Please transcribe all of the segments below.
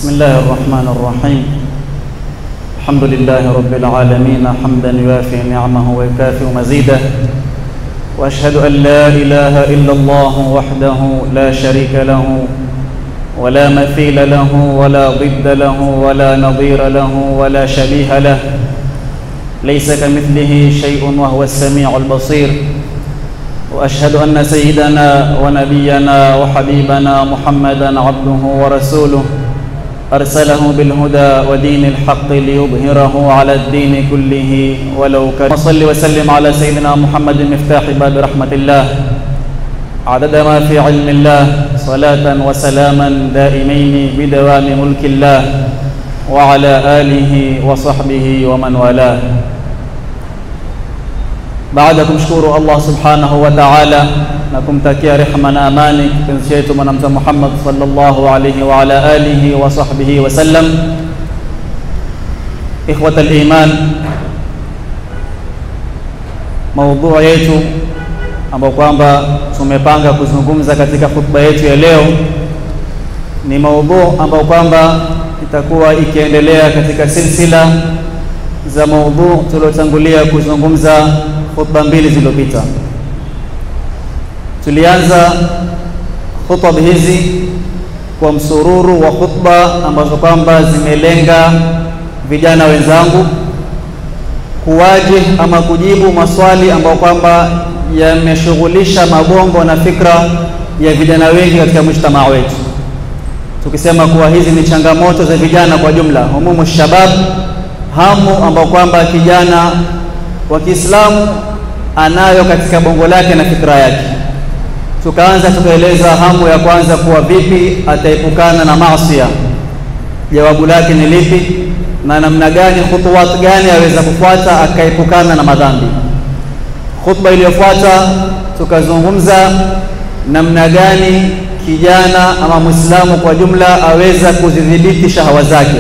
بسم الله الرحمن الرحيم الحمد لله رب العالمين حمدا يوافي نعمه ويكافئ مزيده واشهد ان لا اله الا الله وحده لا شريك له ولا مثيل له ولا ضد له ولا نظير له ولا شبيه له ليس كمثله شيء وهو السميع البصير واشهد ان سيدنا ونبينا وحبيبنا محمدا عبده ورسوله ارسله بالهدى ودين الحق ليظهره على الدين كله ولو كان وصل وسلم على سيدنا محمد مفتاح باب رحمه الله عدد ما في علم الله صلاه وسلاما دائمين بدوام ملك الله وعلى اله وصحبه ومن والاه baada ya kumshukuru Allah subhanahu wa ta'ala na kumtakia rehma na amani kipenzi chetu Bwana Mtume Muhammad sallallahu alayhi wa ala alihi wa sahbihi wa sallam. Ikhwat al-iman, maudhui yetu ambayo kwamba tumepanga kuzungumza katika khutba yetu ya leo ni maudhui ambayo kwamba itakuwa ikiendelea katika silsila za maudhui tuliotangulia kuzungumza khutba mbili zilizopita. Tulianza khutba hizi kwa msururu wa khutba ambazo kwamba zimelenga vijana wenzangu kuwaji ama kujibu maswali ambayo kwamba yameshughulisha magongo na fikra ya vijana wengi katika mujtamaa wetu, tukisema kuwa hizi ni changamoto za vijana kwa jumla, humumu shabab, hamu ambao kwamba kijana wa Kiislamu anayo katika bongo lake na fikra yake. Tukaanza tukaeleza hamu ya kwanza kuwa vipi ataepukana na maasiya, jawabu lake ni lipi, na namna gani, khutuwat gani aweza kufuata akaepukana na madhambi. Khutba iliyofuata tukazungumza namna gani kijana ama Muislamu kwa jumla aweza kuzidhibiti shahawa zake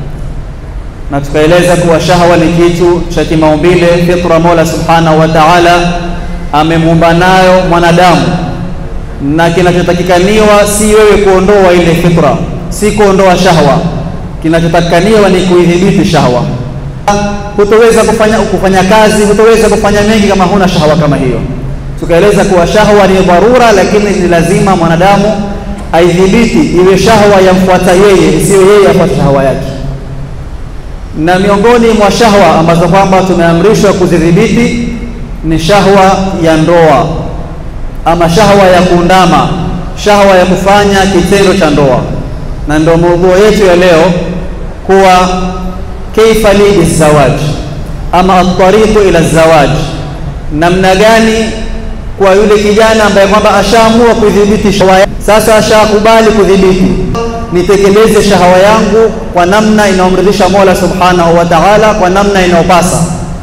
na tukaeleza kuwa shahwa ni kitu cha kimaumbile, fitra Mola subhanahu wa ta'ala amemuumba nayo mwanadamu, na kinachotakikaniwa si wewe kuondoa ile fitra, si kuondoa shahwa. Kinachotakikaniwa ni kuidhibiti shahwa. Hutoweza kufanya, kufanya kazi, hutoweza kufanya mengi kama huna shahwa kama hiyo. Tukaeleza kuwa shahwa ni dharura, lakini ni lazima mwanadamu aidhibiti, iwe shahwa yamfuata yeye, isiyo yeye afuate shahwa yake na miongoni mwa shahwa ambazo kwamba tumeamrishwa kuzidhibiti ni shahwa ya ndoa ama shahwa ya kuundama, shahwa ya kufanya kitendo cha ndoa, na ndio maudhui yetu ya leo kuwa kaifa li bizawaj ama atariqu ila zawaj, namna gani kwa yule kijana ambaye kwamba ashaamua kudhibiti shahwa, sasa ashakubali kudhibiti nitekeleze shahawa yangu kwa namna inayomridhisha Mola Subhanahu wa Ta'ala, kwa namna inayopasa.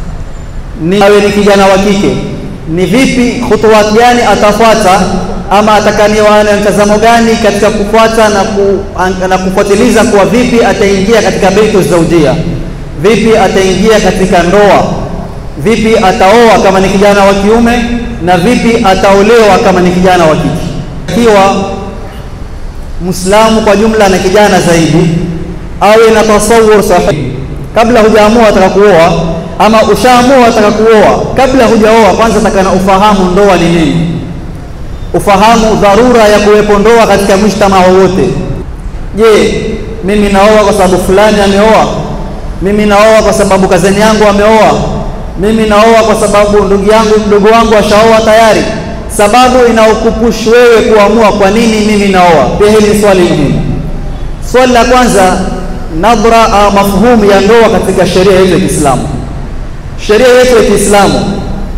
Ni awe ni kijana wa kike, ni vipi, khutuwat gani atafuata ama atakaniwa na mtazamo gani katika kufuata na, ku, na kufuatiliza kuwa vipi ataingia katika baitu zaujia, vipi ataingia katika ndoa, vipi ataoa kama ni kijana wa kiume na vipi ataolewa kama ni kijana wa kike ikiwa Muislamu kwa jumla na kijana zaidi awe na tasawur sahihi kabla hujaamua ataka kuoa ama ushaamua ataka kuoa, kabla hujaoa, kwanza takana ufahamu ndoa ni nini, ufahamu dharura ya kuwepo ndoa katika mujtamaa wowote. Je, mimi naoa kwa sababu fulani ameoa? Mimi naoa kwa sababu kazeni yangu ameoa? Mimi naoa kwa sababu ndugu yangu mdogo wangu ashaoa tayari? sababu inaokupush wewe kuamua kwa nini mimi naoa. Pia hili ni swali muhimu. Swali la kwanza, nadhra au mafhumu ya ndoa katika sheria yetu ya Kiislamu. Sheria yetu ya Kiislamu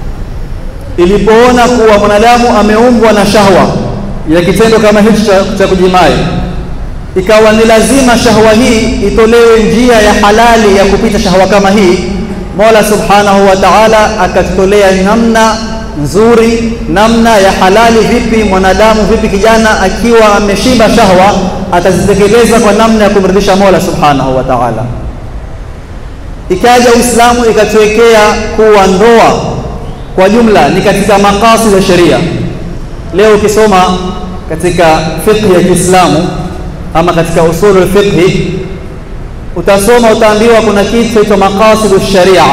ilipoona kuwa mwanadamu ameumbwa na shahwa ya kitendo kama hichi cha, cha kujimai, ikawa ni lazima shahwa hii itolewe njia ya halali ya kupita shahwa kama hii, Mola Subhanahu wa Ta'ala akatutolea namna nzuri namna ya halali. Vipi mwanadamu, vipi kijana akiwa ameshiba shahwa atazitekeleza kwa namna ya kumridhisha Mola Subhanahu wa Ta'ala. Ikaja Uislamu ikatuwekea kuwa ndoa kwa jumla ni katika maqasid ya sheria. Leo ukisoma katika fiqh ya Kiislamu ama katika usulul fiqhi utasoma utaambiwa kuna kitu chaitwa maqasidu sharia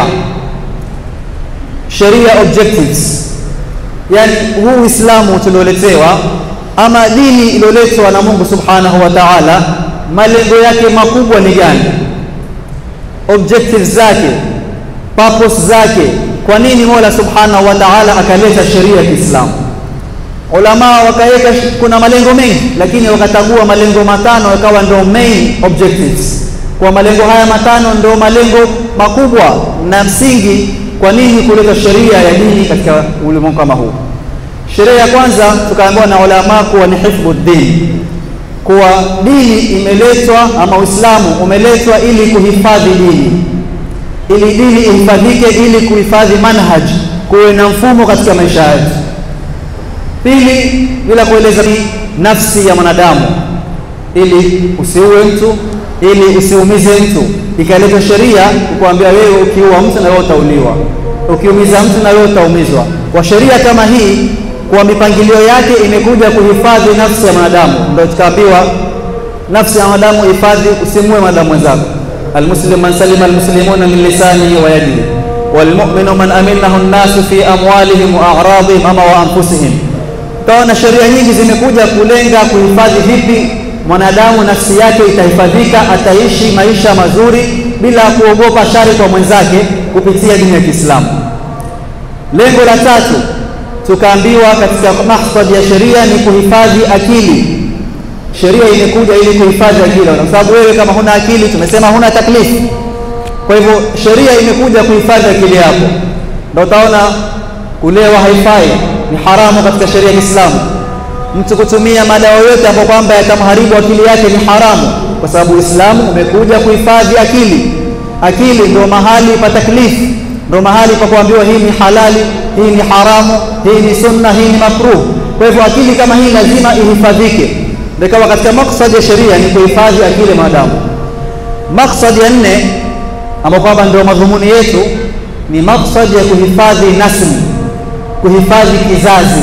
sharia objectives yani huu uislamu tulioletewa ama dini iliyoletwa na mungu subhanahu wa taala malengo yake makubwa ni gani objectives zake purpose zake kwa nini mola subhanahu wa taala akaleta sheria ya kiislamu ulamaa wakaweka kuna malengo mengi lakini wakatagua malengo matano yakawa ndio main objectives kwa malengo haya matano ndio malengo makubwa na msingi kwa nini kuleta sheria ya dini katika ulimwengu kama huu sheria ya kwanza tukaambiwa na ulama kuwa ni hifdhu din kuwa dini imeletwa ama uislamu umeletwa ili kuhifadhi dini ili dini ihifadhike ili kuhifadhi manhaj kuwe na mfumo katika maisha yetu pili bila kueleza nafsi ya mwanadamu ili usiue mtu ili usiumize mtu ikaleta sheria kukuambia wewe ukiua mtu na wewe utauliwa ukiumiza mtu na wewe utaumizwa kwa sheria kama hii kwa mipangilio yake imekuja kuhifadhi nafsi ya mwanadamu ndio tukaambiwa nafsi ya mwanadamu hifadhi usimue mwanadamu mwenzako almuslim man salima almuslimuna min lisanihi wa yadihi walmu'minu man aminahu an-nasu fi amwalihim wa a'radihim ama wa anfusihim kaona sheria nyingi zimekuja kulenga kuhifadhi vipi mwanadamu nafsi yake itahifadhika ataishi maisha mazuri bila kuogopa shari kwa mwenzake kupitia dini ya Kiislamu lengo la tatu tukaambiwa katika maksadi ya sheria ni kuhifadhi akili sheria imekuja ili kuhifadhi akili kwa sababu wewe kama huna akili tumesema huna taklifu kwa hivyo sheria imekuja kuhifadhi akili yako ndio utaona kulewa haifai ni haramu katika sheria ya Kiislamu mtu kutumia madawa yote ambayo kwamba yatamharibu akili yake ni haramu kwa sababu Uislamu umekuja kuhifadhi akili akili ndio mahali pa taklifu ndio mahali pa kuambiwa hii ni halali hii ni haramu hii ni sunna hii ni makruh kwa hivyo akili kama hii lazima ihifadhike ndio katika maksadi ya sheria ni kuhifadhi akili maadamu maksadi ya nne ambayo kwamba ndio madhumuni yetu ni maksadi ya kuhifadhi nasl kuhifadhi kizazi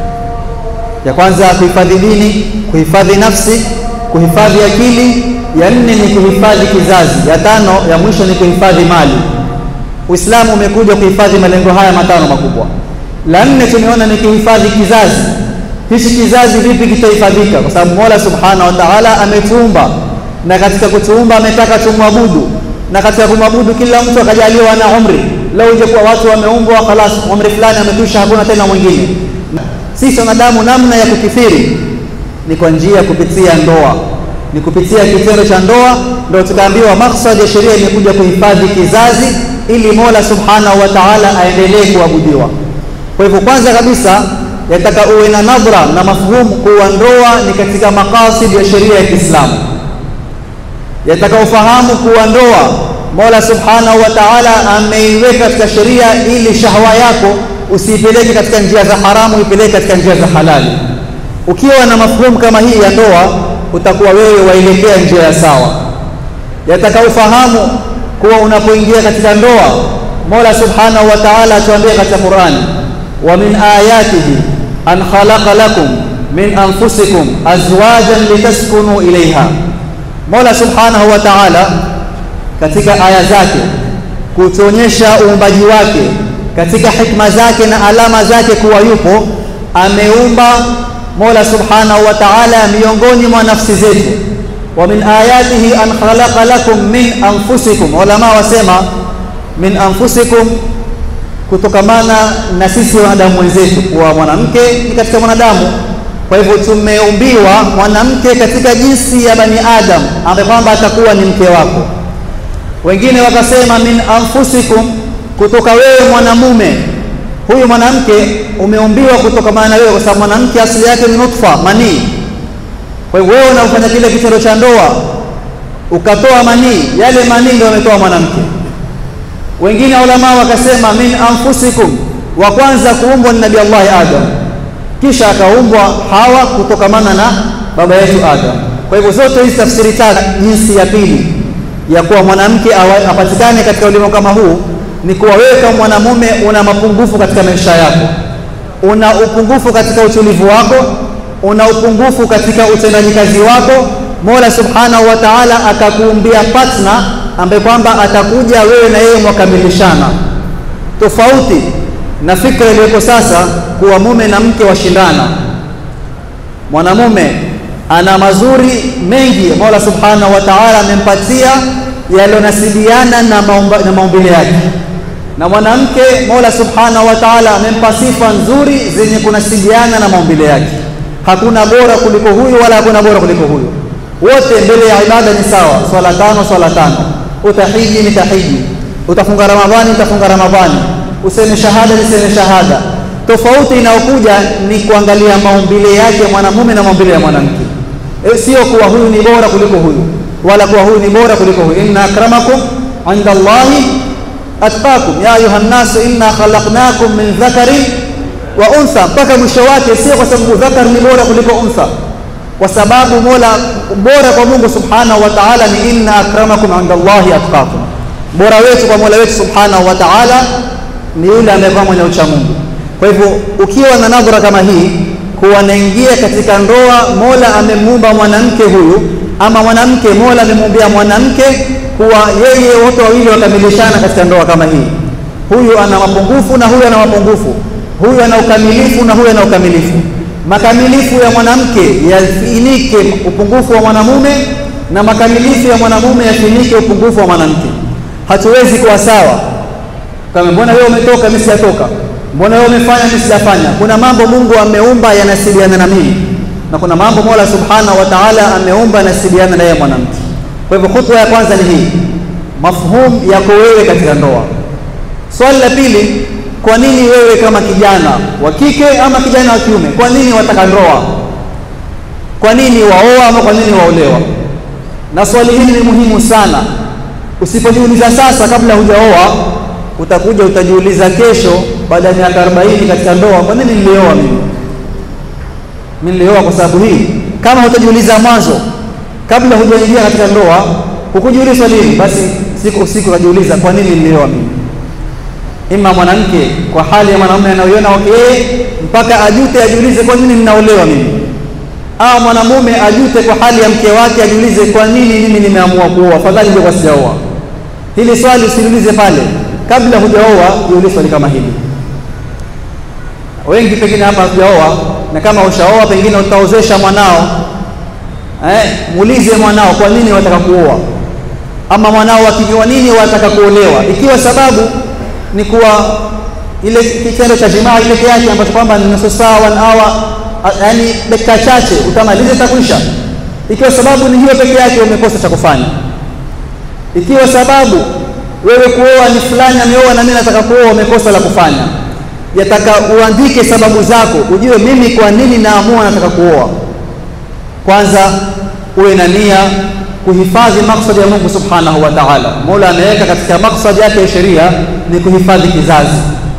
ya kwanza kuhifadhi dini kuhifadhi nafsi kuhifadhi akili ya nne ni kuhifadhi kizazi ya tano ya mwisho ni kuhifadhi mali uislamu umekuja kuhifadhi malengo haya matano makubwa la nne tumeona ni kuhifadhi kizazi hichi kizazi vipi kitahifadhika kwa sababu mola subhanahu wa taala ametuumba na katika kutuumba ametaka tumwabudu na katika kumwabudu kila mtu akajaliwa na umri leo ije kuwa watu wameumbwa khalas umri fulani amekwisha hakuna tena mwingine sisi wanadamu namna ya kukithiri ni kwa njia kupitia ndoa ni kupitia kitendo cha ndoa ndio tukaambiwa maksadi ya sheria imekuja kuhifadhi kizazi ili mola subhanahu wa taala aendelee kuabudiwa kwa hivyo kwanza kabisa yataka uwe na nadhra na mafhumu kuwa ndoa ni katika maqasid ya sheria ya kiislamu yataka ufahamu kuwa ndoa mola subhanahu wa taala ameiweka katika sheria ili shahwa yako usiipeleke katika njia za haramu ipeleke katika njia za halali ukiwa na mafhumu kama hii ya ndoa utakuwa wewe waelekea njia ya sawa yataka ufahamu kuwa unapoingia katika ndoa mola subhanahu wa taala atuambia katika qurani wa min ayatihi an khalaqa lakum min anfusikum azwajan litaskunu ilaiha mola subhanahu wa taala katika aya zake kutuonyesha uumbaji wake katika hikma zake na alama zake kuwa yupo ameumba mola subhanahu wa taala miongoni mwa nafsi zetu wa min ayatihi an khalaqa lakum min anfusikum ulama wasema min anfusikum kutokamana na sisi wanadamu wenzetu kuwa mwanamke ni katika mwanadamu kwa hivyo tumeumbiwa mwanamke katika jinsi ya bani adam ambaye kwamba atakuwa ni mke wako wengine wakasema min anfusikum kutoka wewe mwanamume huyu mwanamke umeumbiwa kutokamana na wewe kwa sababu mwanamke asili yake ni nutfa manii kwa hivyo wewe unafanya kile kitendo cha ndoa ukatoa manii yale manii ndio ametoa mwanamke wengine ulama wakasema min anfusikum wa kwanza kuumbwa ni nabii Allah Adam kisha akaumbwa Hawa kutokamana na baba yetu Adam kwa hivyo zote hizi tafsiri tatu jinsi ya pili ya kuwa mwanamke apatikane katika ulimwengu kama huu ni kuwa wewe kama mwanamume una mapungufu katika maisha yako una upungufu katika utulivu wako una upungufu katika utendaji kazi wako Mola Subhanahu wa Ta'ala akakuumbia partner ambaye kwamba atakuja wewe na yeye mwakamilishana, tofauti na fikra iliyoko sasa kuwa mume na mke washindana. Mwanamume ana mazuri mengi Mola Subhanahu wa Ta'ala amempatia yalionasibiana na, na maumbile yake, na mwanamke Mola Subhanahu wa Ta'ala amempa sifa nzuri zenye kunasibiana na maumbile yake. Hakuna bora kuliko huyu wala hakuna bora kuliko huyu, wote mbele ya ibada ni sawa. Swala tano, swala tano, utahiji ni tahiji, utafunga Ramadhani, utafunga Ramadhani, useme shahada, niseme shahada. Tofauti inayokuja ni kuangalia maumbile yake mwanamume na maumbile ya mwanamke, e, sio kuwa huyu ni bora kuliko huyu wala kuwa huyu ni bora kuliko huyu. inna akramakum inda Allahi atqakum ya ayuha nnasu inna khalaqnakum min dhakarin wa untha, mpaka mwisho wake, sio kwa sababu dhakar ni bora kuliko untha, kwa sababu mola bora kwa Mungu subhanahu wa ta'ala ni inna akramakum inda Allahi atqakum. Bora wetu kwa mola wetu subhanahu wa ta'ala ni yule amekuwa mwenye ucha Mungu. Kwa hivyo ukiwa na nadhara kama hii kuwa naingia katika ndoa, mola amemuumba mwanamke huyu ama mwanamke mola amemuumbia mwanamke kuwa yeye wote wawili wakamilishana katika ndoa kama hii. Huyu ana mapungufu na huyu ana mapungufu, huyu ana ukamilifu na huyu ana ukamilifu. Makamilifu ya mwanamke yafinike upungufu wa mwanamume na makamilifu ya mwanamume yafinike upungufu wa mwanamke. Hatuwezi kuwa sawa kama mbona wewe umetoka mimi sijatoka, mbona wewe umefanya mimi sijafanya. Kuna mambo Mungu ameumba yanasiliana na mimi na kuna mambo Mola Subhanahu wa Ta'ala ameumba yanasiliana na yeye mwanamke. Kwa hivyo khutwa ya kwanza ni hii, mafhum yako wewe katika ndoa. Swali la pili, kwa nini wewe kama kijana wa kike ama kijana wa kiume, kwa nini wataka ndoa? Kwa nini waoa ama kwa nini waolewa? Na swali hili ni muhimu sana. Usipojiuliza sasa kabla hujaoa, utakuja utajiuliza kesho baada ya miaka 40 katika ndoa, kwa nini nilioa mimi? Mimi nilioa kwa sababu hii. Kama hutajiuliza mwanzo kabla hujaingia katika ndoa, hukujiuliza swali hili, basi siku siku ukajiuliza kwa nini nilioa mimi? Ima mwanamke kwa hali ya mwanamume anayoiona okay, mpaka ajute ajiulize kwa nini ninaolewa mimi, au mwanamume ajute kwa hali ya mke wake ajiulize kwa nini mimi nimeamua kuoa, fadhali ndio sijaoa. Hili swali usiulize pale kabla hujaoa, jiulize swali kama hili. Wengi pengine hapa hujaoa, na kama ushaoa pengine utaozesha mwanao eh, muulize mwanao kwa nini wataka kuoa, ama mwanao wakijua nini wataka kuolewa, ikiwa sababu ni kuwa ile kitendo cha jimaa peke yake ambacho kwamba ni nusu saa one hour, yaani dakika chache utamaliza takwisha. Ikiwa sababu ni hiyo peke yake, umekosa cha kufanya. Ikiwa sababu wewe kuoa ni fulani ameoa na mimi nataka kuoa, umekosa la kufanya. Yataka uandike sababu zako, ujue mimi kwa nini naamua nataka kuoa. Kwanza uwe na nia kuhifadhi maksadi ya Mungu subhanahu wa ta'ala. Mola ameweka katika maksadi yake ya sheria ni kuhifadhi kizazi.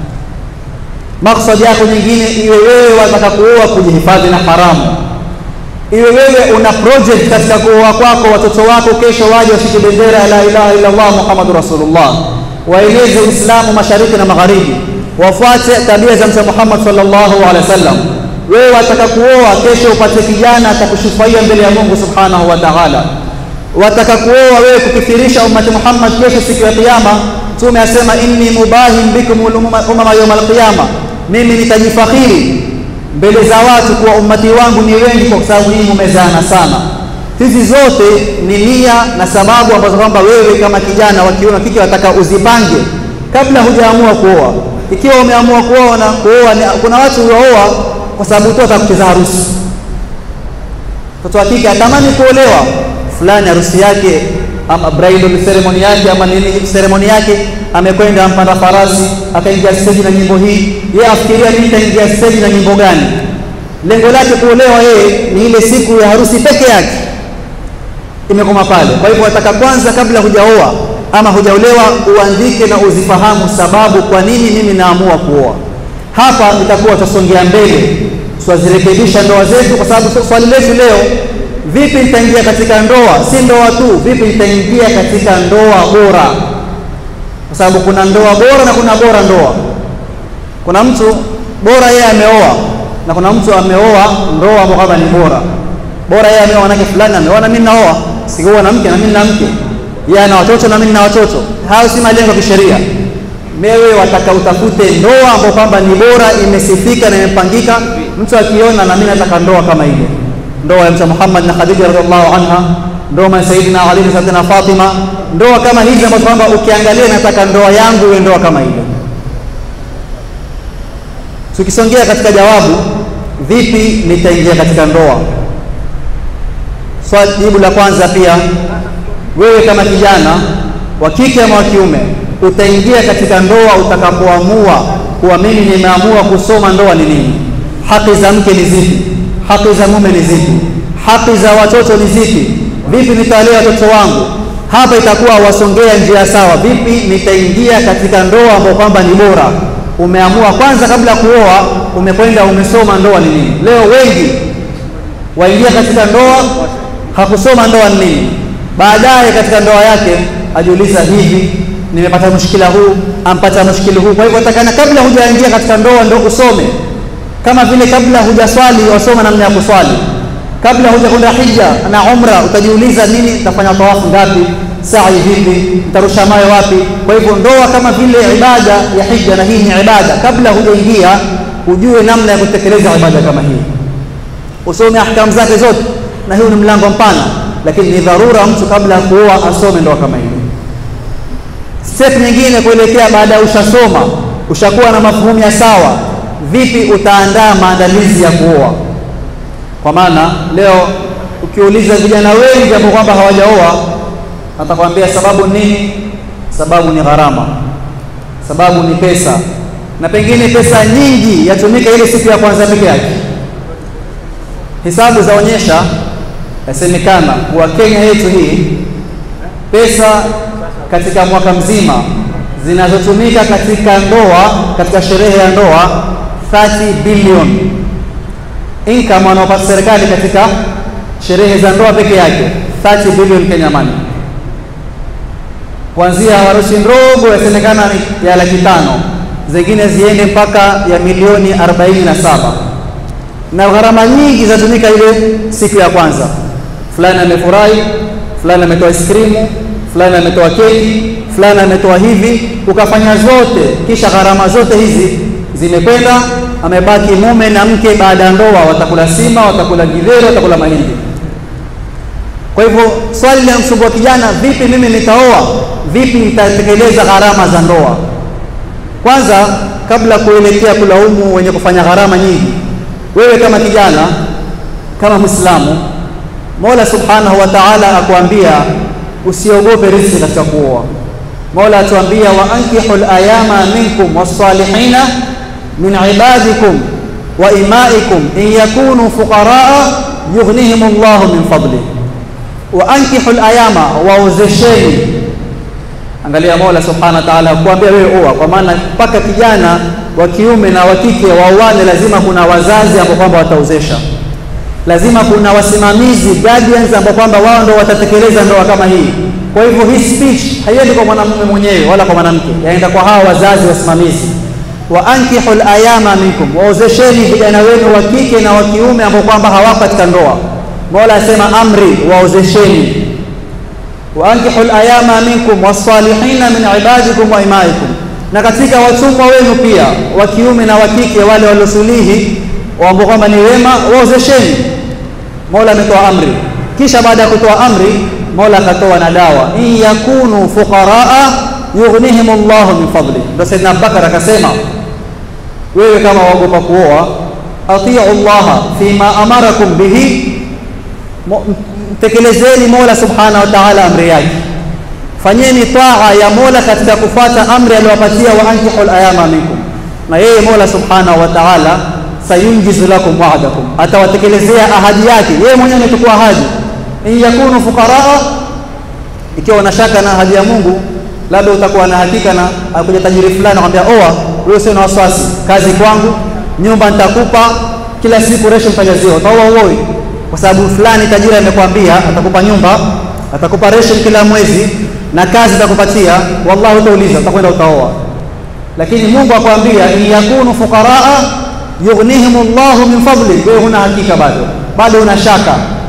Maksadi yako nyingine iwe wewe wataka kuoa kujihifadhi na haramu, iwe wewe una project katika kuoa kwako, watoto wako kesho waje washike bendera ya la ilaha illa Allah Muhammadur Rasulullah, waeleze Uislamu mashariki na magharibi, wafuate tabia za Mtume Muhammad sallallahu alaihi wasallam. Wewe wataka kuoa kesho upate kijana atakushufaia mbele ya Mungu subhanahu wa ta'ala wataka kuoa wewe kukithirisha ummati Muhammad kesho siku ya Kiyama. Mtume asema inni mubahim bikum umama yawm alqiyama, mimi nitajifakhiri mbele za watu kuwa ummati wangu ni wengi kwa sababu hii mumezaana sana. Hizi zote ni nia na sababu ambazo kwamba wewe kama kijana wa kiume kike wataka uzipange kabla hujaamua kuoa. Ikiwa umeamua kuoa na kuoa, kuna watu huoa kwa sababu tu watakucheza harusi. Mtoto wa kike atamani kuolewa fulani harusi yake ama bridal ceremony yake ama nini ceremony yake, amekwenda ampanda farasi akaingia stage na nyimbo hii, yeye afikiria mimi nitaingia stage na nyimbo gani? Lengo lake kuolewa yeye ni ile siku ya harusi peke yake, imekoma pale. Kwa hivyo wataka kwanza, kabla hujaoa ama hujaolewa, uandike na uzifahamu sababu kwa nini mimi naamua kuoa. Hapa itakuwa tutasongea mbele, tutazirekebisha ndoa zetu, kwa sababu swali letu leo Vipi nitaingia katika ndoa? Si ndoa tu, vipi nitaingia katika ndoa bora? Kwa sababu kuna ndoa bora na kuna bora ndoa. Kuna mtu bora yeye ameoa na kuna mtu ameoa ndoa ambayo kama ni bora. bora yeye ameoa mwanamke fulani, ameoa na mimi naoa, sikuoa na mke na mimi na mke, yeye ana watoto na mimi na watoto. Hayo si malengo ya kisheria. Mewe wataka utafute ndoa ambayo kwamba ni bora, imesifika na imepangika. Mtu akiona na mimi nataka ndoa kama ile, ndoa ya Mtume Muhammad na Khadija radhiallahu anha, ndoa ya Sayyidina Ali na Sayyidina Fatima, ndoa kama hizi ambazo kwamba ukiangalia, nataka ndoa yangu iwe ndoa kama ile. Tukisongea katika jawabu, vipi nitaingia katika ndoa? Swali jibu la kwanza pia, wewe kama kijana wa kike ama wa kiume utaingia katika ndoa utakapoamua kuwa mimi nimeamua kusoma ndoa ni nini, haki za mke ni zipi, haki za mume ni zipi, haki za watoto ni zipi, vipi nitawalea watoto wangu. Hapa itakuwa wasongea njia sawa, vipi nitaingia katika ndoa ambayo kwamba ni bora. Umeamua kwanza, kabla ya kuoa, umekwenda umesoma ndoa ni nini. Leo wengi waingia katika ndoa, hakusoma ndoa ni nini, baadaye katika ndoa yake ajiuliza hivi nimepata mushkila huu, ampata mushkili huu. Kwa hivyo takana kabla hujaingia katika ndoa ndio usome, kama vile kabla hujaswali wasoma namna ya kuswali, kabla hujakwenda hija na umra utajiuliza nini, nitafanya tawafu ngapi, sa'i vipi, nitarusha mawe wapi. Kwa hivyo ndoa kama vile ibada ya hija, na hii ni ibada. Kabla hujaingia ujue namna ya kutekeleza ibada kama hii, usome ahkamu zake zote, na hiyo ni mlango mpana, lakini ni dharura mtu kabla ya kuoa asome ndoa kama hii. Step nyingine kuelekea baada ya ushasoma, ushakuwa na mafuhumu ya sawa, vipi utaandaa maandalizi ya kuoa? Kwa maana leo ukiuliza vijana wengi ambao kwamba hawajaoa, atakwambia sababu nini? Sababu ni gharama, sababu ni pesa, na pengine pesa nyingi yatumika ile siku ya kwanza peke yake. Hisabu zaonyesha, yasemekana kuwa Kenya yetu hii pesa katika mwaka mzima zinazotumika katika ndoa, katika sherehe ya ndoa 30 bilioni income wanaopata serikali katika sherehe za ndoa peke yake 30 bilioni Kenya money, kuanzia harusi ndogo yasemekana ni ya laki tano, zingine ziende mpaka ya milioni 47 na gharama nyingi zinatumika ile siku ya kwanza. Fulani amefurahi, fulani ametoa ice cream fulani ametoa keki, fulani ametoa hivi, ukafanya zote, kisha gharama zote hizi zimekwenda, amebaki mume na mke. Baada ya ndoa watakula sima, watakula githeri, watakula mahindi. Kwa hivyo swali la msumbua kijana, vipi mimi nitaoa, vipi nitatekeleza gharama za ndoa? Kwanza, kabla kuelekea kulaumu wenye kufanya gharama nyingi, wewe kama kijana, kama Muislamu, Mola Subhanahu wa Ta'ala akuambia usiogope riziki katika kuoa. Mola atuambia wa ankihu layama minkum wassalihina min ibadikum wa imaikum in yakunu fuqaraa yughnihim llahu min fadli. Wa ankihu layama, waozesheni. Angalia, Mola subhanahu wa ta'ala kuambia wewe oa, kwa maana mpaka kijana wa kiume na wa kike waoane, lazima kuna wazazi ambao kwamba wataozesha lazima kuna wasimamizi guardians ambao kwamba wao ndio watatekeleza ndoa kama hii. Kwa hivyo hii speech haiendi kwa mwanamume mwenyewe wala kwa mwanamke, yaenda kwa hawa wazazi wasimamizi. wa ankihul ayama minkum, waozesheni vijana wenu wa kike na wa kiume ambao kwamba hawako katika ndoa. Mola asema amri, waozesheni. wa ankihul ayama minkum wassalihina min ibadikum wa imaikum, na katika watumwa wenu pia wa kiume na wa kike wale waliosulihi ambao kwamba ni wema, waozesheni. Mola ametoa amri, kisha baada ya kutoa amri Mola akatoa na dawa, in yakunu fuqaraa yughnihim Allahu min fadli. Ndio Saidina Abubakar akasema, wewe kama waogopa kuoa, atiu llaha fima amarakum bihi, mtekelezeni Mola subhanahu wa ta'ala amri yake, fanyeni taa ya Mola katika kufuata amri aliyowapatia, wa ankihul ayama minkum, na yeye Mola subhanahu wa ta'ala sayunjizu lakum wa'dakum, atawatekelezea ahadi yake. Yeye mwenyewe amechukua ahadi in yakunu fuqaraa, ikiwa una shaka na ahadi ya Mungu, labda utakuwa na hakika na akuja tajiri fulani akwambia, oa wewe, usio na wasiwasi, kazi kwangu, nyumba nitakupa kila siku, resho mtajaziwa, utaoa uoi, kwa sababu fulani tajiri amekwambia atakupa nyumba, atakupa resho kila mwezi na kazi atakupatia. Wallahi utauliza, utakwenda utaoa. Lakini Mungu akwambia in yakunu fuqaraa yughnihim Allahu min fadli, wewe huna hakika bado, bado una shaka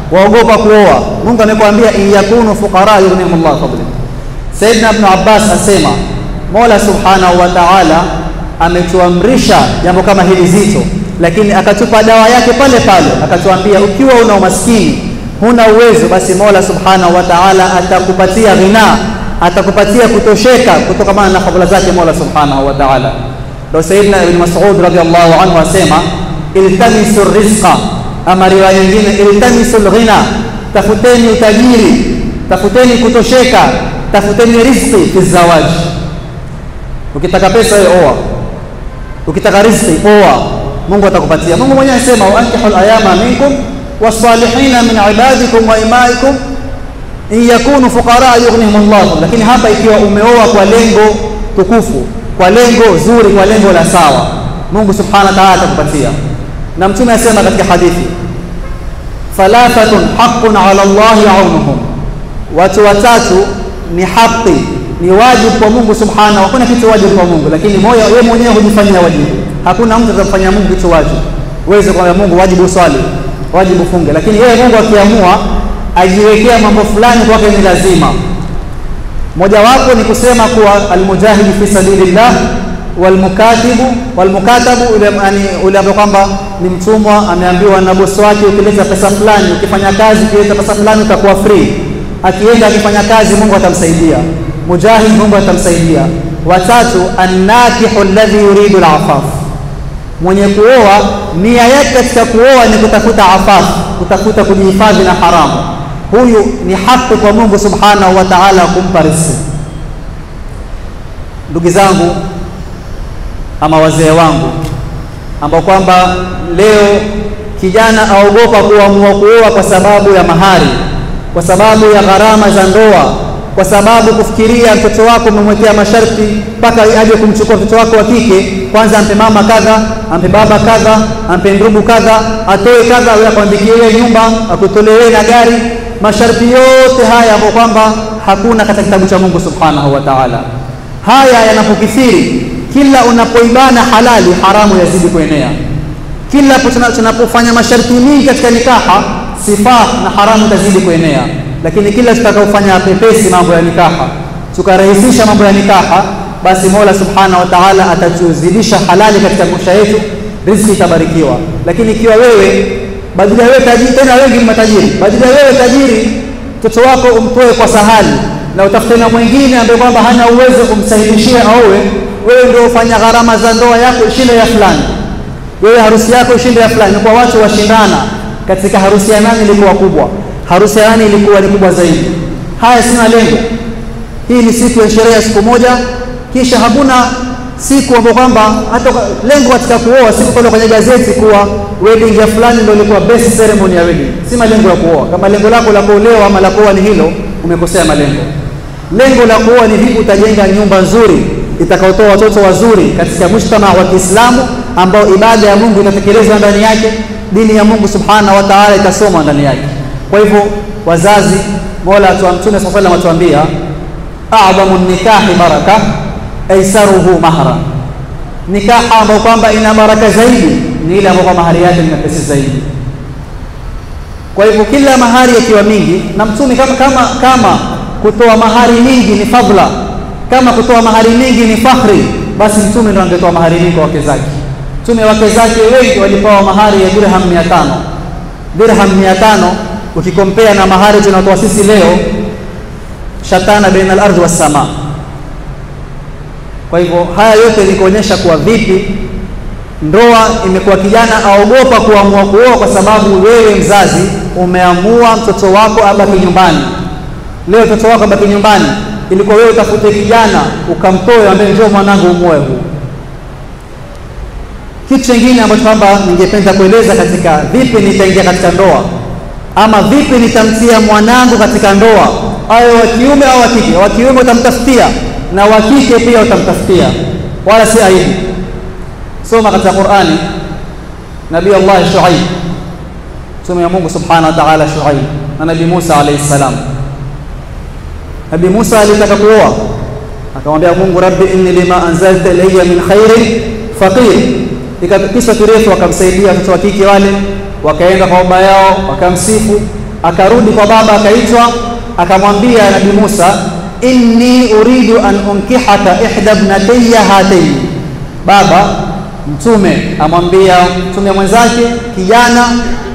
waogopa kuoa. Mungu amekwambia in yakunu fuqara yughnihim Allah fadli. Saidna Ibn Abbas asema Mola subhanahu wa ta'ala ametuamrisha jambo kama hili zito, lakini akatupa dawa yake pale pale, akatuambia ukiwa una umaskini, huna uwezo, basi Mola subhanahu wa ta'ala atakupatia ghina, atakupatia kutosheka kutokana na fadhila zake Mola subhanahu wa ta'ala. Ndio Saidna Ibn Mas'ud radhiallahu anhu asema iltamisu rizqa, ama riwaya nyingine iltamisu lghina, tafuteni utajiri, tafuteni kutosheka, tafuteni rizqi fi zawaji. Ukitaka pesa wewe oa, ukitaka rizqi oa, Mungu atakupatia. Mungu mwenyewe anasema wa ankihul ayama minkum wasalihina min ibadikum wa imaikum in yakunu fuqara yughnihim Allah. Lakini hapa ikiwa umeoa kwa lengo tukufu, kwa lengo zuri, kwa lengo la sawa, Mungu subhanahu wa ta'ala atakupatia. Na Mtume asema katika hadithi, thalathatun haqqun ala Allahi aunuhum, watu watatu ni haki ni wajibu kwa Mungu subhanahu. Hakuna kitu wajibu kwa Mungu, lakini moyo wewe mwenyewe hujifanyia wajibu. Hakuna mtu atamfanyia Mungu kitu wajibu. Uweze kumwambia Mungu wajibu swali, wajibu funge, lakini yeye Mungu akiamua ajiwekea mambo fulani kwake ni lazima. Mojawapo ni kusema kuwa almujahidu fi sabilillah walmukatibu walmukatabu, ule yani ule ambaye kwamba ni mtumwa ameambiwa na bosi wake, ukileta pesa fulani, ukifanya kazi, ukileta pesa fulani utakuwa free. Akienda akifanya kazi, Mungu atamsaidia mujahid Mungu atamsaidia. Watatu, annakihu alladhi yuridu alafaf, mwenye kuoa nia yake katika kuoa ni kutafuta afaf, kutafuta kujihifadhi na haramu. Huyu ni haki kwa Mungu subhanahu wa ta'ala kumpa riziki. Ndugu zangu ama wazee wangu, ambao kwamba leo kijana aogopa kuamua kuoa kwa sababu ya mahari, kwa sababu ya gharama za ndoa kwa sababu kufikiria mtoto wako umemwekea masharti mpaka aje kumchukua mtoto wako wa kike, kwanza ampe mama kadha, ampe baba kadha, ampe ndugu kadha, atoe kadha, wewe akuandikie wewe nyumba, akutolee na gari. Masharti yote haya ambayo kwamba hakuna katika kitabu cha Mungu subhanahu wa ta'ala. Haya yanapokithiri, kila unapoibana halali, haramu yazidi kuenea. Kila tunapofanya masharti mingi katika nikaha, sifaa na haramu tazidi kuenea lakini kila tutakaofanya pepesi mambo ya nikaha tukarahisisha mambo ya nikaha, basi Mola subhanahu wa ta'ala atatuzidisha halali katika maisha yetu, riziki itabarikiwa. Lakini ikiwa wewe badala ya wewe tajiri, tena wengi ni matajiri, badala ya wewe tajiri, mtoto wako umtoe kwa sahali na utafute na mwingine ambaye kwamba hana uwezo kumsahilishia aowe, wewe ndio ufanya gharama za ndoa yako ishinde ya fulani, wewe harusi yako ishinde ya fulani, kwa watu washindana katika harusi ya nani ilikuwa kubwa harusi ya nani ilikuwa ni kubwa zaidi. Haya, sina lengo. Hii ni siku ya sherehe ya siku moja, kisha hakuna siku ambayo kwamba hata lengo katika kuoa siku pale kwenye gazeti kuwa wedding ya fulani ndio ilikuwa best ceremony ya wedding. Si malengo ya kuoa. Kama lengo lako la kuolewa ama la kuoa ni hilo, umekosea malengo. Lengo la kuoa ni vipi utajenga nyumba nzuri itakaotoa watoto wazuri katika mujtama wa Kiislamu ambao ibada ya Mungu itatekelezwa ndani yake, dini ya Mungu subhanahu wa ta'ala itasomwa ndani yake. Kwa hivyo wazazi, Mola wa Mtume swalla sallam atuambia a'dhamu nikahi baraka aisaruhu mahra, nikaha ambayo kwamba ina baraka zaidi ni ile ambayo mahari yake ni mepesi zaidi. Kwa hivyo kila mahari yakiwa mingi, na Mtume kama, kama, kama kutoa mahari mingi ni fadhila, kama kutoa mahari mingi ni fakhri, basi Mtume ndo angetoa mahari mingi kwa wake zake. Mtume wake zake wengi walipewa mahari ya dirham 500 dirham 500 ukikompea na mahari tunatoa sisi leo, shatana baina al-ardhi was sama. Kwa hivyo haya yote ni kuonyesha kuwa vipi ndoa imekuwa, kijana aogopa kuamua kuoa kwa sababu wewe mzazi umeamua mtoto wako abaki nyumbani. Leo mtoto wako abaki nyumbani, ilikuwa wewe utafute kijana ukamtoe, ambaye njoo mwanangu umoe huu. Kitu kingine ambacho kwamba ningependa kueleza katika vipi nitaingia katika ndoa ama vipi nitamtia mwanangu katika ndoa, awe wa kiume au wa kike. Wa kiume utamtafutia na wa kike pia utamtafutia, wala si aibu. Soma katika Qur'ani, Nabii Allah Shuaib, mtume wa Mungu subhanahu wa ta'ala Shuaib na Nabii Musa alayhi salam. Nabii Musa alitaka kuoa, akamwambia Mungu, rabbi inni lima anzalta ilayya min khairin faqir. Ikakisa kirefu, wakamsaidia watoto wa kike wale wakaenda kwa baba yao wakamsifu, akarudi kwa baba, akaitwa, akamwambia Nabii Musa, inni uridu an unkihaka ihda ibnatayya hataini. Baba mtume amwambia mtume mwenzake, kijana,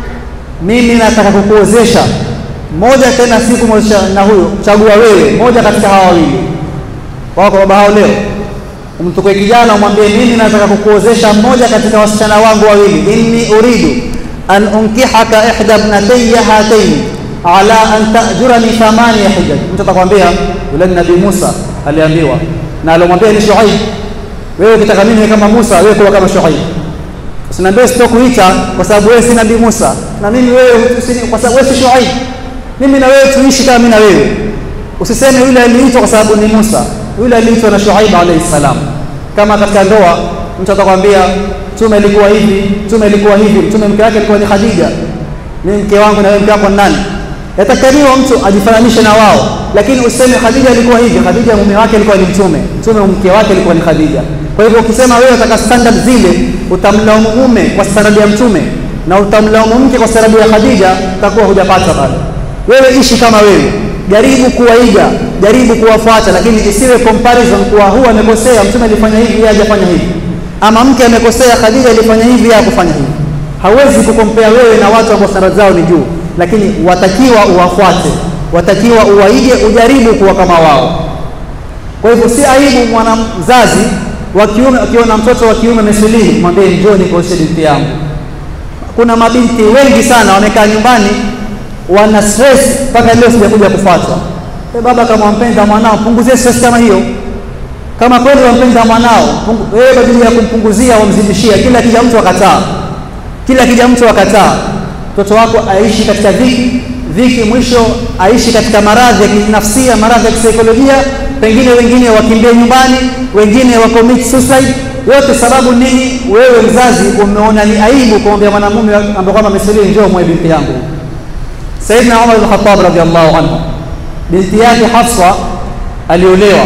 mimi nataka kukuozesha moja, tena si kumwozesha na huyo, chagua wewe moja katika hawa wawili. Wako baba hao leo umtukue kijana umwambie, mimi nataka kukuozesha mmoja katika wasichana wangu wawili, inni uridu an unkihaka ihda ibnatayya hataini ala an tajurani thamaniya hijaj. Mtu atakwambia yule ni Nabii Musa aliambiwa, na alomwambia ni Shuaib, wewe ukitaka mimi kama Musa, wewe kuwa kama Shuaib. Usiniambie sitokuita kwa sababu wewe si Nabii Musa, na mimi wewe kwa sababu wewe si Shuaib. Mimi na wewe tuishi kama mimi na wewe. Usiseme yule aliitwa kwa sababu ni Musa, yule aliitwa na Shuaib alayhi salam. Kama katika ndoa mtu atakwambia mtume alikuwa hivi, mtume alikuwa hivi, mtume mke wake alikuwa ni Khadija, mimi mke wangu na wewe mke wako ni nani? Yatakaniwa mtu ajifananishe na wao, lakini useme Khadija alikuwa hivi. Khadija mume wake alikuwa ni mtume, mtume mke wake alikuwa ni Khadija. Kwa hivyo ukisema wewe unataka standard zile, utamlaumu mume kwa standard ya mtume na utamlaumu mke kwa standard ya Khadija, utakuwa hujapata pale. Wewe ishi kama wewe, jaribu kuwaiga, jaribu kuwafuata, lakini isiwe comparison kuwa huu amekosea, mtume alifanya hivi, yeye hajafanya hivi, ama mke amekosea, Khadija alifanya hivi, yeye hakufanya hivi. Hawezi kukompea wewe na watu ambao standard zao ni juu, lakini watakiwa uwafuate, watakiwa uwaige, ujaribu kuwa kama wao. Kwa hivyo si aibu mwana mzazi wa kiume akiona mtoto wa kiume amesilimu, mwambie njoo nikuoshe binti yangu. Kuna mabinti wengi sana wamekaa nyumbani wana stress mpaka leo sijakuja kufuatwa. E, baba kama wampenda mwanao punguzie stress kama hiyo. Kama kweli wampenda mwanao, wewe badala ya kumpunguzia wamzidishia. Kila kija mtu akataa, kila kija mtu akataa, mtoto wako aishi katika dhiki dhiki, mwisho aishi katika maradhi ya kinafsia, maradhi ya kisaikolojia, pengine wengine wakimbie nyumbani, wengine wa commit suicide. Yote sababu nini? Wewe mzazi umeona ni aibu kumwambia mwanamume ambaye kwamba amesilimu, njoo mwe binti yangu. Saidina Umar bin Khattab radhiallahu anhu, binti yake Hafsa aliolewa,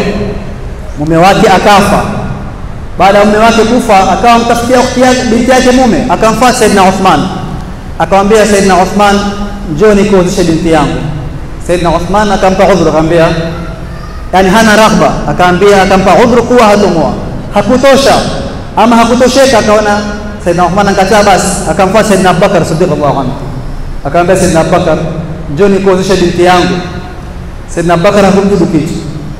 mume wake akafa. Baada ya mume wake kufa, akawa mtafutia binti yake mume, akamfuata Saidina Uthman, akamwambia Saidina Uthman, njoo nikuozeshe binti yangu. Saidina Uthman akampa udhuru, akamwambia yani hana raghba, akaambia akampa udhuru kuwa hatomwoa, hakutosha ama hakutosheka, akaona Saidina Uthman ankataa, basi akamfuata Saidina Abubakar Siddiq radhiallahu anhu akamwambia Saidina Abubakar, njoo nikuozeshe binti yangu. Saidina Abubakar hakumjibu kitu.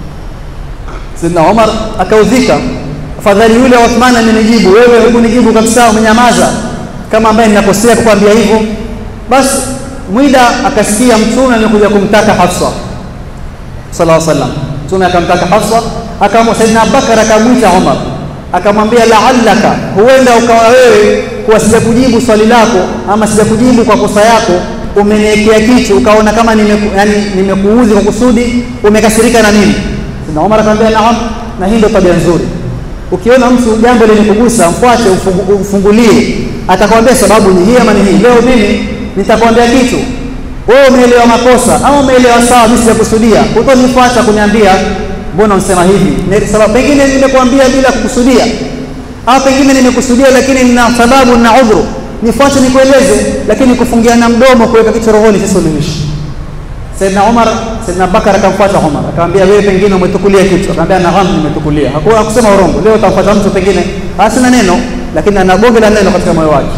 Saidina Umar akaudhika, afadhali yule Uthman amenijibu, wewe hukunijibu kabisa, umenyamaza kama ambaye ninakosea kukwambia hivyo. Basi mwida akasikia mtume amekuja kumtaka Hafsa sallallahu alaihi wasallam. Mtume akamtaka Hafsa, akamwa Saidina Abubakar akamwita Umar akamwambia laallaka, huenda ukawa wewe kuwa sijakujibu swali lako ama sijakujibu kwa kosa yako, umeniwekea kitu ukaona kama nimeku, yani nimekuudhi kwa kusudi, umekasirika na mimi. Na Umar akamwambia naam, na hii ndio tabia nzuri. Ukiona mtu jambo limekugusa, mfuate, umfungulie, atakwambia sababu ni hii ama ni hii. Leo mimi nitakwambia kitu, wewe umeelewa makosa ama umeelewa sawa, mimi sijakusudia, utonifuata kuniambia mbona unasema hivi? Sababu pengine nimekuambia bila kukusudia, au pengine nimekusudia, lakini nina sababu na udhuru, nifuate nikueleze, lakini kufungiana mdomo, kuweka kitu rohoni, si suluhishi. Saidina Umar, Saidina Bakar akamfuata Umar, akamwambia wewe pengine umetukulia kitu, akamwambia naam, nimetukulia. Hakuwa kusema urongo. Leo utamfuata mtu pengine hasina neno, lakini ana bonge la neno katika moyo wake,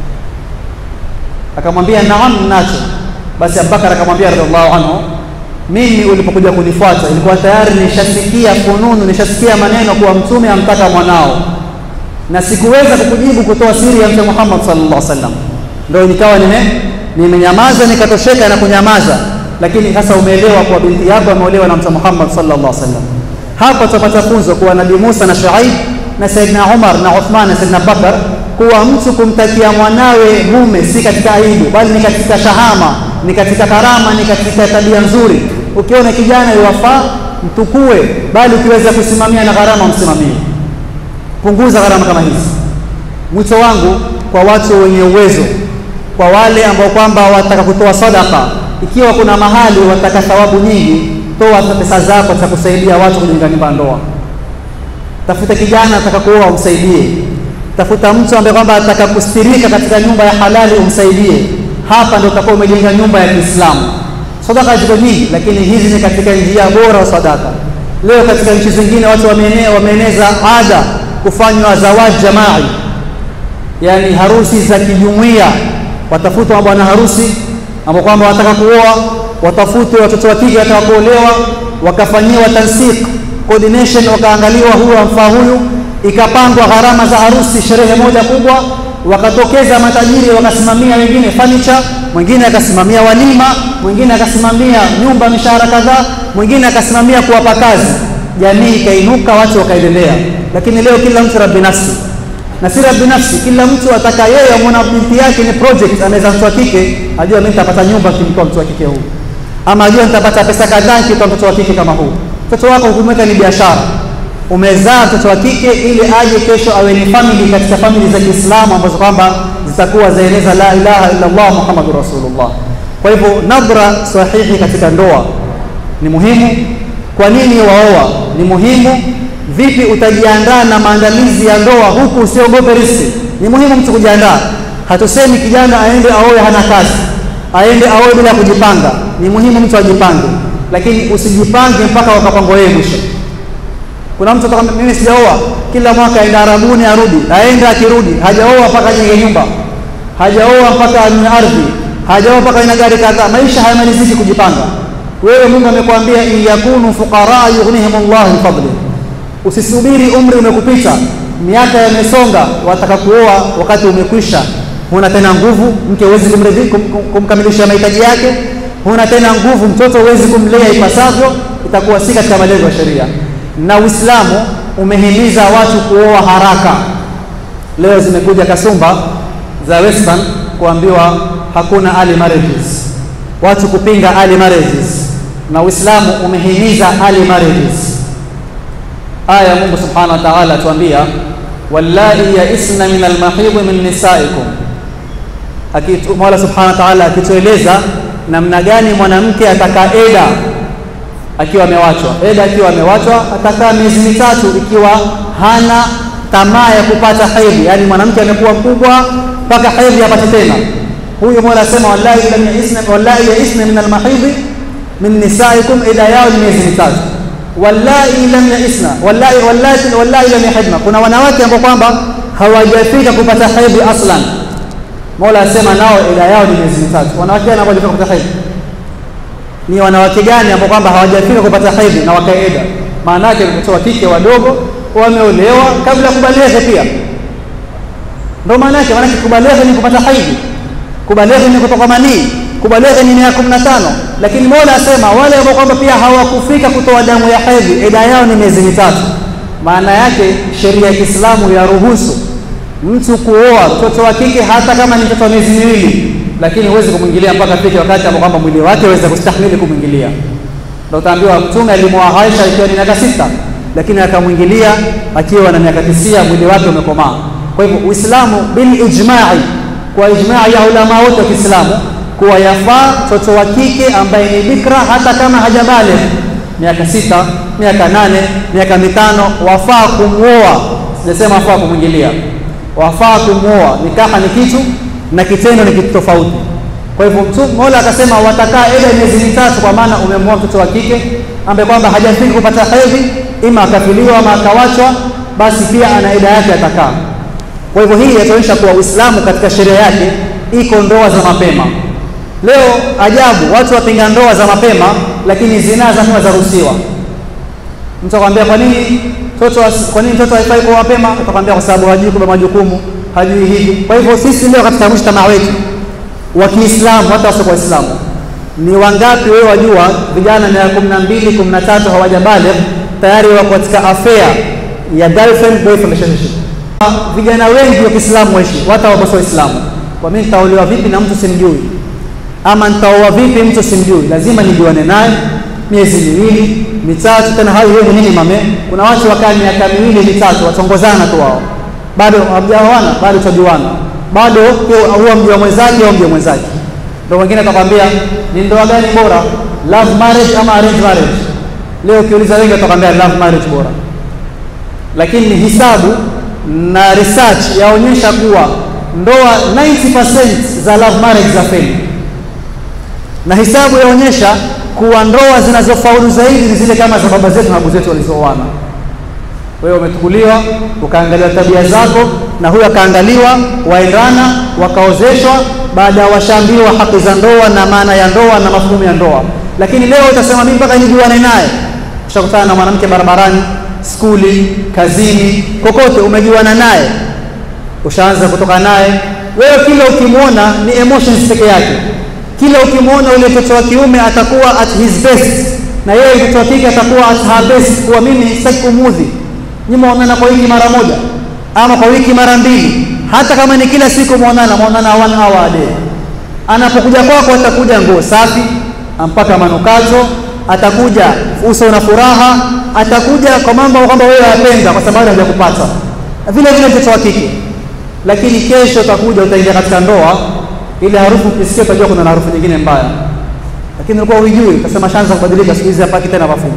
akamwambia naam, nacho. Basi Abubakar akamwambia radhiallahu anhu mimi ulipokuja kunifuata ilikuwa tayari nishasikia fununu, nishasikia maneno kuwa mtume amtaka mwanao, na sikuweza kukujibu kutoa siri ya Mtume Muhammad sallallahu alaihi wasallam. Ndio nikawa nime nimenyamaza nikatosheka na kunyamaza, lakini sasa umeelewa kuwa binti yako ameolewa na Mtume Muhammad sallallahu alaihi wasallam. Hapa tutapata funzo kuwa Nabii Musa na Shuaib na Saidina Umar na Uthman na Saidina Bakar, kuwa mtu kumtakia mwanawe mume si katika aibu, bali ni katika shahama, ni katika karama, ni katika tabia nzuri. Ukiona kijana yuwafaa mtukue, bali ukiweza kusimamia na gharama msimamie. Punguza gharama kama hizi. Mwito wangu kwa watu wenye uwezo, kwa wale ambao kwamba wataka kutoa sadaka, ikiwa kuna mahali wataka thawabu nyingi, toa pesa zako za kusaidia watu kujenga nyumba ndoa. Tafuta kijana ataka kuoa, umsaidie. Tafuta mtu ambaye kwamba ataka kustirika katika nyumba ya halali, umsaidie. hapa ndio utakuwa umejenga nyumba ya Kiislamu. Sadaka ziko nyingi, lakini hizi ni katika njia bora wa sadaka. Leo katika nchi zingine watu wameenea, wameeneza ada kufanywa zawaji jamai, yani harusi za kijumuiya. Watafutwa mabwana harusi ambao kwamba wanataka kuoa, watafutwe watoto wa kike wataka kuolewa, wakafanyiwa tansik coordination, wakaangaliwa huyu amfaa huyu, ikapangwa gharama za harusi, sherehe moja kubwa, wakatokeza matajiri wakasimamia wengine furniture, mwingine akasimamia walima, mwingine akasimamia nyumba mishahara kadhaa, mwingine akasimamia kuwapa kazi. Jamii ikainuka, watu wakaendelea. Lakini leo kila mtu rabbi nafsi na si rabbi nafsi, kila mtu ataka yeye amwona binti yake ni project, anaweza mtoto wa kike ajua mimi nitapata nyumba nikimtoa mtoto wa kike huu, ama ajua nitapata pesa kadhaa nikitoa mtoto wa kike kama huu. Mtoto wako hukumweka ni biashara, umezaa mtoto wa kike ili aje kesho awe ni family katika family za Kiislamu ambazo kwamba zitakuwa zaeleza la ilaha illa Allah Muhammadur Rasulullah. Kwa hivyo nadhra sahihi katika ndoa ni muhimu. Kwa nini waoa ni muhimu? Vipi utajiandaa na maandalizi ya ndoa huku usiogope riski? Ni muhimu mtu kujiandaa. Hatusemi kijana aende aoe hana kazi, aende aoe bila kujipanga. Ni muhimu mtu ajipange, lakini usijipange mpaka wakapangwa yeye mwisho. Kuna mtu atakwambia mimi sijaoa, kila mwaka aenda Arabuni arudi, aenda akirudi, hajaoa mpaka ajenge nyumba, hajaoa mpaka anunue ardhi, hajaoa mpaka ina gari kadhaa. Maisha hayamaliziki kujipanga. Wewe Mungu amekwambia in yakunu fuqara yughnihim Allah min fadli. Usisubiri umri umekupita, miaka yamesonga, wataka kuoa wakati umekwisha, huna tena nguvu, mke huwezi kumridhi kum, kum, kumkamilisha mahitaji yake, huna tena nguvu, mtoto huwezi kumlea ipasavyo, itakuwa si katika malengo ya sheria. Na Uislamu umehimiza watu kuoa haraka. Leo zimekuja kasumba za Western kuambiwa hakuna early marriages, watu kupinga early marriages, na Uislamu umehimiza early marriages. Aya ya Mungu subhanahu wa ta'ala atuambia wallai yaisna min almahidhi min nisaikum, Mola subhanahu wa ta'ala akitueleza namna gani mwanamke atakaa eda akiwa amewachwa. Eda akiwa amewachwa atakaa miezi mitatu ikiwa hana tamaa ya kupata hedhi, yaani mwanamke amekuwa mkubwa mpaka hedhi apate tena. Huyu Mola asema wallahi lam yaisna wallahi yaisna min almahidhi min nisaikum, eda yao ni miezi mitatu wallahi lam yaisna wallahi wallahi wallahi lam yahidna, kuna wanawake ambao kwamba hawajafika kupata hedhi aslan. Mola asema nao ida yao ni miezi mitatu. Wanawake gani ambao hawajafika kupata hedhi? Ni wanawake gani ambao kwamba hawajafika kupata hedhi na wakaeda? Maana yake watoto wa kike wadogo wameolewa kabla ya kubaleghe pia, ndio maana yake. Maana kubaleghe ni kupata hedhi, kubaleghe ni kutoka manii kubaleghe ni miaka kumi na tano, lakini Mola asema wale ambao kwamba pia hawakufika kutoa damu ya hedhi eda yao ni miezi mitatu. Maana yake sheria ya Kiislamu yaruhusu mtu kuoa mtoto wa kike hata kama ni mtoto wa miezi miwili, lakini huwezi kumwingilia mpaka afike wakati ambao kwamba mwili wake aweze kustahimili kumwingilia. Ndio utaambiwa Mtume alimwoa Aisha ikiwa ni miaka sita, lakini akamwingilia akiwa na miaka tisia, mwili wake umekomaa. Kwa hivyo Uislamu bil ijma'i, kwa ijma'i ya ulama wote wa Kiislamu kuwa yafaa mtoto wa kike ambaye ni bikra hata kama hajabale miaka sita, miaka nane, miaka mitano, wafaa kumwoa. Sijasema wafaa kumwingilia, wafaa kumwoa. Nikaha ni kitu na kitendo ni kitu tofauti. Kwa hivyo Mola akasema watakaa eda miezi mitatu, kwa maana umemwoa mtoto wa kike ambaye kwamba hajafika kupata hedhi, ima akafiliwa ama akawachwa, basi pia ana eda yake atakaa. Kwa hivyo hii yataonyesha kuwa Uislamu katika sheria yake iko ndoa za mapema. Leo ajabu, watu wapinga ndoa za mapema, lakini zinaa za mapema zaruhusiwa. Mtu akwambia kwa nini mtoto kwa nini mtoto haifai kwa mapema? Atakwambia kwa sababu hajui kubeba majukumu, hajui hivi. Kwa hivyo sisi leo katika mujtamaa wetu wa Kiislamu, hata wasio Waislamu, ni wangapi wewe wajua vijana miaka kumi na mbili kumi na tatu hawajabaligh tayari wako katika affair ya girlfriend boyfriend relationship. Vijana wengi wa Kiislamu waishi hata wakosoa Waislamu, kwa mimi nitaolewa vipi na mtu simjui ama nitaoa vipi mtu simjui? Lazima nijuane naye miezi miwili mitatu, tena hayo yeye nini mame. Kuna watu wakaa miaka miwili mitatu watongozana tu wao, bado hawajaoana, bado tutajuana, bado huwa mjua mwenzake au mjua mwenzake. Ndio wengine atakwambia ni ndoa gani bora, love marriage ama arrange marriage? Leo ukiuliza wengi watakwambia love marriage bora, lakini hisabu na research yaonyesha kuwa ndoa 90% za love marriage za feli, na hisabu yaonyesha kuwa ndoa zinazofaulu zaidi ni zile kama za baba zetu na babu zetu walizooana. Wewe umetukuliwa ukaangaliwa tabia zako, na huyo akaangaliwa, waendana, wakaozeshwa, baada ya washaambiwa haki za ndoa na maana ya ndoa na mafumu ya ndoa. Lakini leo utasema mimi mpaka nijuane naye. Ushakutana na mwanamke barabarani, skuli, kazini, kokote umejuana naye, ushaanza kutoka naye. Wewe kila ukimwona ni emotions peke yake, kila ukimwona ule mtoto wa kiume atakuwa at his best, na yeye mtoto wa kike atakuwa at her best, kuwa mimi sitaki kumudhi nyinyi mwaonana kwa wiki mara moja ama kwa wiki mara mbili, hata kama ni kila siku mwaonana, mwaonana one hour a day. Anapokuja kwako atakuja nguo safi, ampaka manukato, atakuja uso na furaha, atakuja kwa mambo kwamba wewe wapenda, kwa sababu hajakupata. Vile vile mtoto wa kike, lakini kesho utakuja utaingia katika ndoa, ile harufu ukisikia utajua kuna harufu nyingine mbaya, lakini ulikuwa hujui, utasema shanza kubadilika, siku hizi hapaki tena mafumu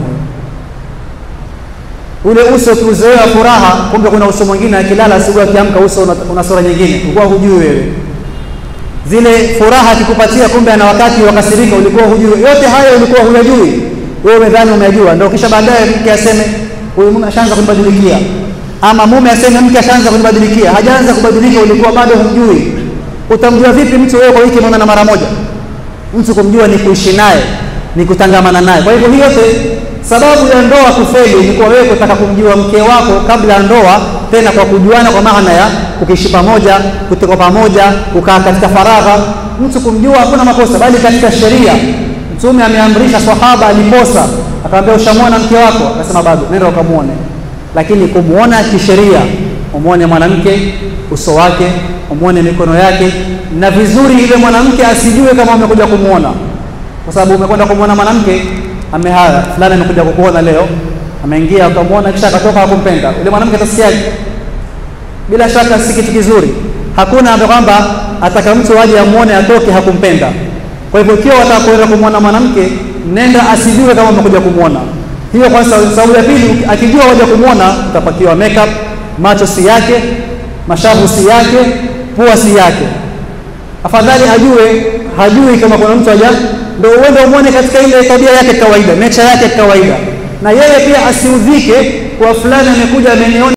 ule uso ukiuzoea furaha, kumbe kuna uso mwingine, akilala asubuhi akiamka uso una, una sura nyingine, ulikuwa hujui wewe. Zile furaha akikupatia, kumbe ana wakati wakasirika, ulikuwa hujui. Yote hayo ulikuwa huyajui wewe, umedhani umejua, ndio kisha baadaye mke aseme huyu mume ashaanza kunibadilikia, ama mume aseme mke ashaanza kunibadilikia. Hajaanza kubadilika, ulikuwa bado humjui. Utamjua vipi mtu wewe kwa wiki unaona mara moja? Mtu kumjua ni kuishi naye, ni kutangamana naye. Kwa hivyo hii yote sababu ya ndoa kufeli ni kwa wewe kutaka kumjua mke wako kabla ya ndoa, tena kwa kujuana, kwa maana ya kukiishi pamoja, kutoka pamoja, kukaa katika faragha. Mtu kumjua hakuna makosa, bali katika sheria Mtume ameamrisha, sahaba aliposa, akamwambia ushamwona mke wako? Akasema bado, nenda ukamwone. Lakini kumwona kisheria, umwone mwanamke uso wake, umwone mikono yake, na vizuri ile mwanamke asijue kama umekuja kumwona, kwa sababu umekwenda kumwona mwanamke amehaya fulani amekuja kukuona leo, ameingia akamwona, kisha akatoka, hakumpenda yule mwanamke, atasikiaje? Bila shaka si kitu kizuri. Hakuna ambaye kwamba ataka mtu aje amwone atoke hakumpenda. Kwa hivyo ikiwa wataka kwenda kumwona mwanamke, nenda asijue kama umekuja kumwona. Hiyo kwanza. Sababu ya pili, akijua waja kumwona, utapakiwa makeup, macho si yake, mashavu si yake, pua si yake. Afadhali ajue, hajui kama kuna mtu aja ndio uende umwone katika ile tabia yake kawaida, nature yake kawaida, na yeye pia asiudhike kwa fulani amekuja ameniona